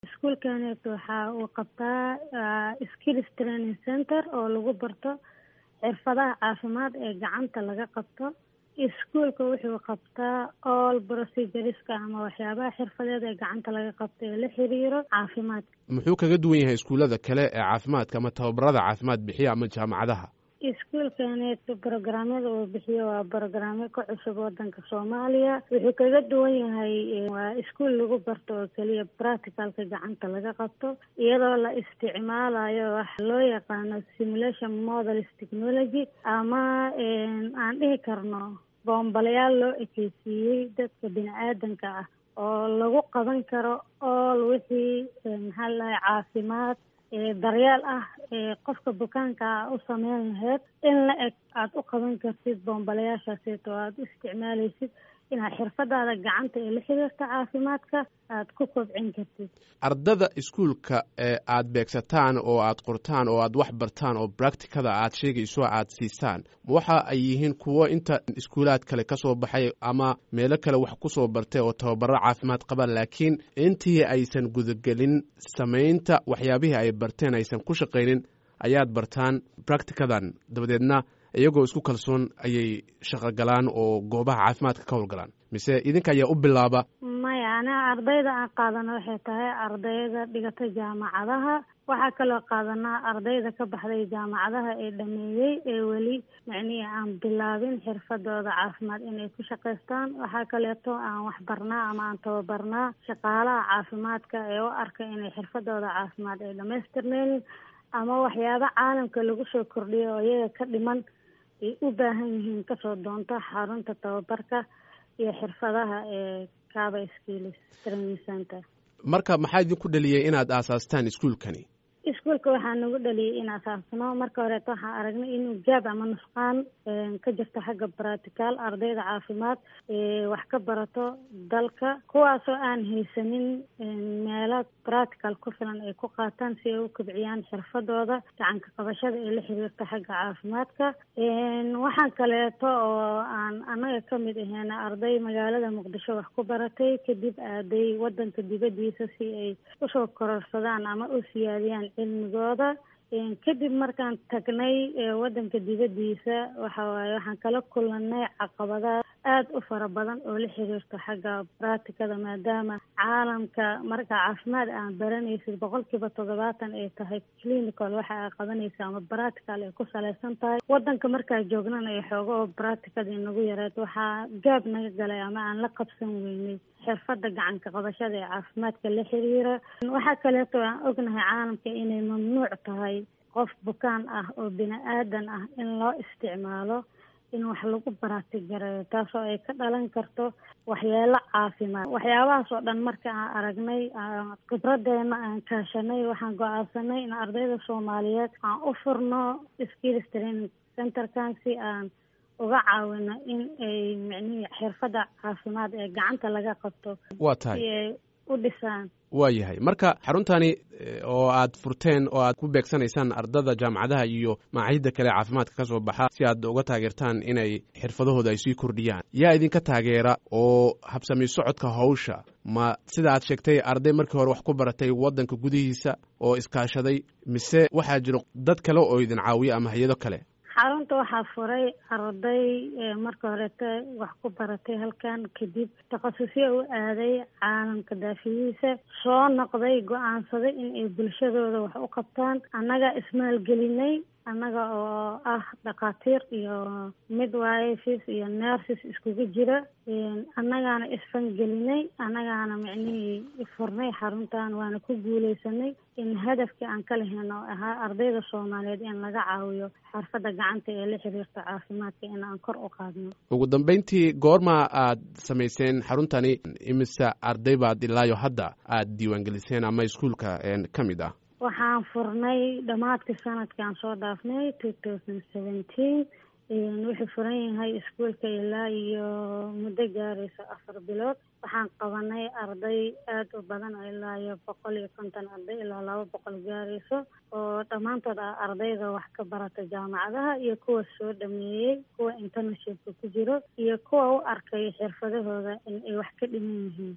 iskuolkaneet waxa uu qabtaa skills training center oo lagu barto xirfadaha caafimaad ee gacanta laga qabto iskuolka wuxuu qabtaa all procedureska ama waxyaabaha xirfadeed ee gacanta laga qabto ee la xiriiro caafimaadka muxuu kaga duwan yahay iskuullada kale ee caafimaadka ama tababarada caafimaad bixiya ama jaamacadaha iskuolkaneet brograamyada uu bixiyo waa brograamyo ka cusub wadanka soomaaliya wuxuu kaga duwan yahay waa iskuol lagu barto oo keliya practicalka gacanta laga qabto iyadoo la isticmaalayo wax loo yaqaano simulation models technology ama aan dhihi karno boombalayaal loo ekeysiiyey dadka bini aadanka ah oo lagu qaban karo ool wixii maxaa ladahay caafimaad daryeel ah qofka bukaanka a u sameyn laheyd in la eg aada u qaban kartid boombalayaashaaseeto aada u isticmaaleysid inaad xirfadaada gacanta ee la xiriirta caafimaadka aada ku kobcin kartid ardada iskuolka ee aada beegsataan oo aada qortaan oo aada wax bartaan oo bracticada aada sheegayso aada siisaan waxa ay yihiin kuwo inta iskuulaad kale ka soo baxay ama meelo kale wax ku soo bartay oo tababaro caafimaad qaba laakiin intii aysan gudagelin samaynta waxyaabihii ay barteen aysan ku shaqaynin ayaad bartaan bracticadan dabadeedna iyagoo isku kalsoon ayay shaqo galaan oo goobaha caafimaadka ka howlgalaan mise idinka ayaa u bilaaba maya aniga ardayda aan qaadano waxay tahay ardayda dhigata jaamacadaha waxaa kaloo qaadanaa ardayda ka baxday jaamacadaha ee dhameeyey ee weli macnihii aan bilaabin xirfadooda caafimaad inay ku shaqaystaan waxaa kaleeto aan waxbarnaa ama aan tababarnaa shaqaalaha caafimaadka ee u arka inay xirfadooda caafimaad ay dhamaystirneynin ama waxyaaba caalamka lagu soo kordhiyo oo iyaga ka dhiman ay u baahan yihiin kasoo doonto xarunta tababarka iyo xirfadaha ee caba skills training center marka maxaa idinku dhaliyey inaad aasaastaan iskuolkani iskuolka waxaa nagu dhaliyay in asaasno marka horeeto waxaan aragnay inuu gaab ama nusqaan ka jirto xagga bratical ardayda caafimaad wax ka barato dalka kuwaasoo aan haysanin meelo bratical ku filan ay ku qaataan si ay u kobciyaan xirfadooda gacanka qabashada ee la xiriirta xagga caafimaadka waxaan kaleeto oo aan annaga kamid aheena arday magaalada muqdisho wax ku baratay kadib aaday wadanka dibadiisa si ay usoo kororsadaan ama u siyaadiyaan cilmigooda kadib markaan tagnay wadanka dibadiisa waxa waaye waxaan kala kulanay caqabadaad aada u fara badan oo la xiriirto xagga bracticada maadaama caalamka marka caafimaad aan baranaysid boqol kiiba toddobaatan ay tahay clinical waxa aa qabanaysa ama bractical ay ku salaysan tahay wadanka markaa joognana ay xooga oo bracticadii nagu yareed waxaa gaab naga galay ama aan la qabsan weynay xirfada gacanka qabashada ee caafimaadka la xiriira waxaa kaleeto aan ognahay caalamka inay mamnuuc tahay qof bukaan ah oo bini aadan ah in loo isticmaalo in wax lagu baraatigareeyo taasoo ay ka dhalan karto waxyeelo caafimaad waxyaabahaas oo dhan marka aan aragnay khibradeena aan kaashanay waxaan go-aansanay in ardayda soomaaliyeed aan u furno skills training centerkan si aan uga caawino in ay micnihii xirfadda caafimaad ee gacanta laga qabto waa tahay si ay u dhisaan waa yahay marka xaruntani oo aad furteen oo aad ku beegsanaysaan ardada jaamacadaha iyo macaahidda kale caafimaadka ka soo baxa si aad uga taageertaan inay xirfadahooda ay sii kordhiyaan yaa idinka taageera oo habsami socodka hawsha ma sida aad sheegtay arday markii hore wax ku baratay waddanka gudihiisa oo iskaashaday mise waxaa jiro dad kale oo idin caawiya ama hay-ado kale xarunta waxaa furay arday marka horeeta wax ku baratay halkan kadib takhasusyo u aaday caalamka daafiyihiisa soo noqday go-aansaday in ay bulshadooda wax u qabtaan annaga ismaalgelinay annaga oo ah dhakhaatiir iyo midwives iyo nurses iskugu jira annagaana isfangelinay annagaana micnihii furnay xaruntan waana ku guuleysanay in hadafkii aan ka lahayn oo ahaa ardayda soomaaliyeed in laga caawiyo xarfadda gacanta ee la xiriirta caafimaadka in aan kor u qaadno ugu dambeyntii goorma aad samayseen xaruntani imise arday baad ilaayo hadda aad diiwaangeliseen ama iskuolka ka mid ah waxaan furnay dhammaadkii sanadkaan soo dhaafnay two thousand seventeen wuxuu furan yahay iskuolka ilaa iyo muddo gaaraysa afar bilood waxaan qabanay arday aada u badan oo ilaa iyo boqol iyo konton arday ilaa laba boqol gaarayso oo dhammaantood ah ardayda wax ka barata jaamacadaha iyo kuwa soo dhameeyey kuwa interneshipka ku jiro iyo kuwa u arkay xirfadahooda in ay wax ka dhiman yihiin